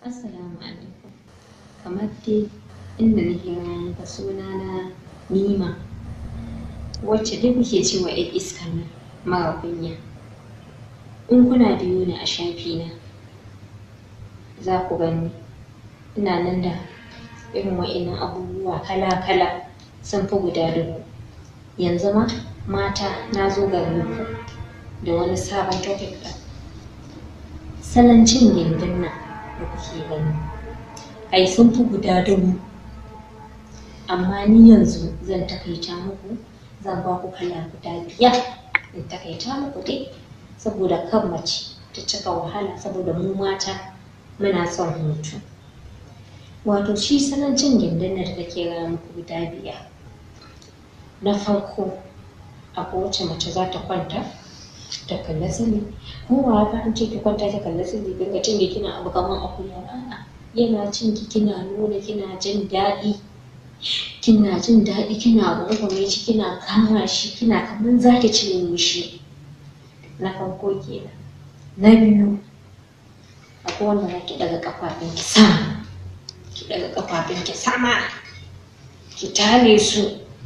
Assalamu alaikum. Kamar dai inda nake gaya ka suna na Nima wacce dai kuke cewa ‘yar iskan nan mara kunya. In kuna biyo ni a shafi na za ku gani ina nan da irin wa'innan abubuwa kala-kala sun fi guda dubu. Yanzu ma mata na zo garin ku da wani sabon topic ɗin. Salon cin gindin nan da kuke gani ai sun fi guda dubu amma ni yanzu zan takaita muku zan ba ku kala guda biyar in takaita muku dai saboda kan mace ta cika wahala saboda mu mata muna son hutu wato shi salon cin gindin nan da kake gaya muku guda biyar na farko akwai wacce mace za ta kwanta ta kalla sani ko ba haka an ce ki kwanta ki kalla sani dinga cin kina abu kamar akuya a'a yana cin ki kina nuna kina jin daɗi kina jin daɗi kina rungume shi kina kama shi kina kamar za ki cinye shi na farko kenan na biyu akwai wanda za ki ɗaga ƙafafun ki sama ki ɗaga ƙafafun ki sama ki tare su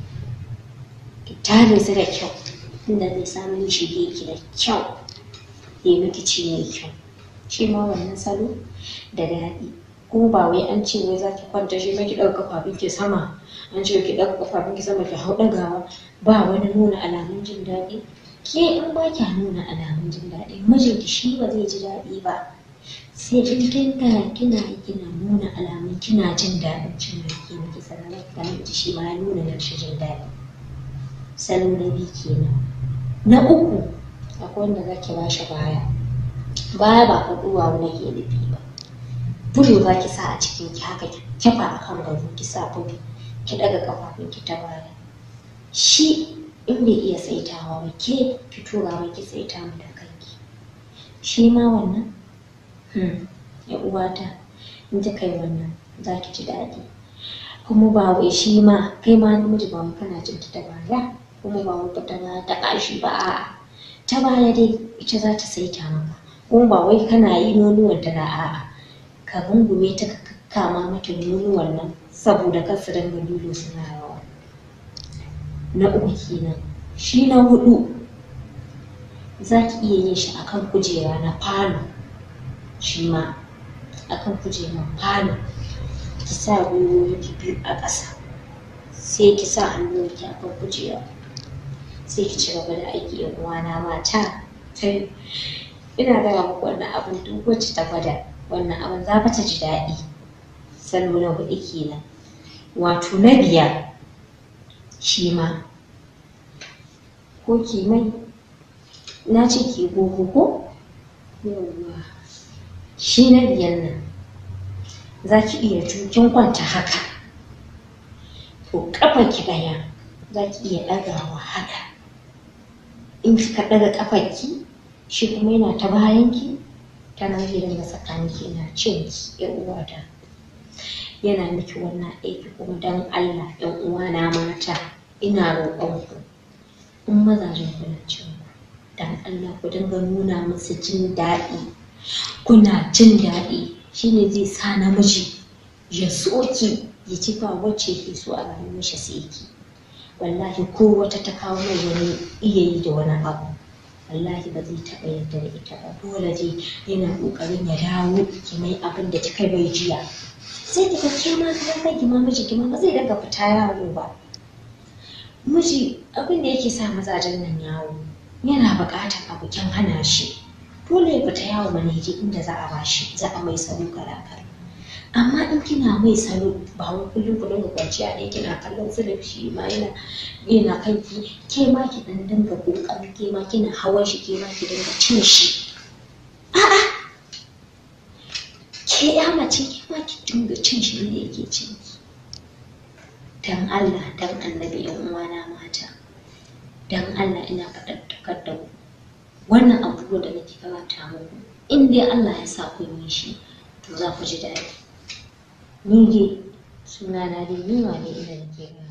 ki tare su da kyau inda zai samu shige ki da kyau ya miki ci mai kyau shi ma wannan salo da daɗi kuma ba wai an ce wai za ki kwanta shi ki ɗaga kafafun ki sama an ce ki ɗaga kafafun ki sama ki hau ɗagawa ba wani nuna alamun jin daɗi ke in ba kya nuna alamun jin daɗi mijinki shi ba zai ji daɗi ba sai in kinga kina kina nuna alamun kina jin daɗin cin da ke miki sannan ka miji shi ma ya nuna na jin daɗi salo na biyu kenan na uku akwai wanda za ki ba shi baya baya ba faɗuwa wani ke nufi ba bulo za ki sa a cikin ki haka ki kifa a kan gado ki sa bulo ki ɗaga ƙafafun ki ta baya shi in bai iya saitawa ba ke ki tura mai ki saita mu da kanki shi ma wannan ya uwata in ta kai wannan za ki ji daɗi kuma ba wai shi ma kai ma namiji ba wai kana jin ta baya kuma ba wai ta baya ta ƙashi ba a'a ta baya dai ita za ta saita maka kuma ba wai kana yi nonuwan ta na a'a ka rungume ta ka kama mata nonuwan nan saboda kar su dinga lilo suna yawa na uku kenan shi na hudu za ki iya yin shi akan kujera na falo shi ma akan kujerar falo ki sa gwiwoyi ki biyu a ƙasa sai ki sa hannunki akan kujera sai ki ci gaba da aiki yan uwana mata sai ina gaya muku wannan abin duk wacce ta gwada wannan abin za ta ji daɗi salo na huɗu kenan wato na biyar shi ma ko ki mai na ce ki gogo ko yawwa shi na biyar nan za ki iya kin kwanta haka to ƙafa ki ɗaya za ki iya ɗagawa haka in kika ɗaga ƙafarki shi kuma yana ta bayanki ta nan zai dinga tsakaninki yana cin ki ƴan uwata yana miki wannan aiki kuma dan Allah ƴan uwana mata ina roƙon ku in mazajen ku na cin ku dan Allah ku dinga nuna musu jin daɗi kuna jin daɗi shine zai sa namiji ya so ki ya ci ba wacce ke so a rayuwar shi sai ki wallahi ko wata ta kawo mai wani iya yi da wani abu wallahi ba zai taɓa yarda da ita ba dole dai yana ƙoƙarin ya dawo ki mai abin da kika bai jiya sai ki ke ma ka kai ki ma miji ki ma ba zai daga fita yawo ba miji abin da yake sa mazajen nan yawo yana buƙatar abu kin hana shi dole ya fita yawo maneji inda za a bashi za a mai salo kala kala amma in kina mai salo ba wai kullum ku dinga kwanciya ɗaya kina kallon filif shi ma yana yana kanki ke ma ki dan dinga kokari ke ma kina hawan shi ke ma ki dinga cin shi a'a ke ya mace ke ma ki dinga cin shi ne yake cin ki dan Allah dan annabi yan uwana mata dan Allah ina faɗaɗɗakar da ku wannan abubuwan da nake karanta muku in dai Allah ya sa kun yi shi to za ku ji daɗi ni dai suna na dai ni wane ina nake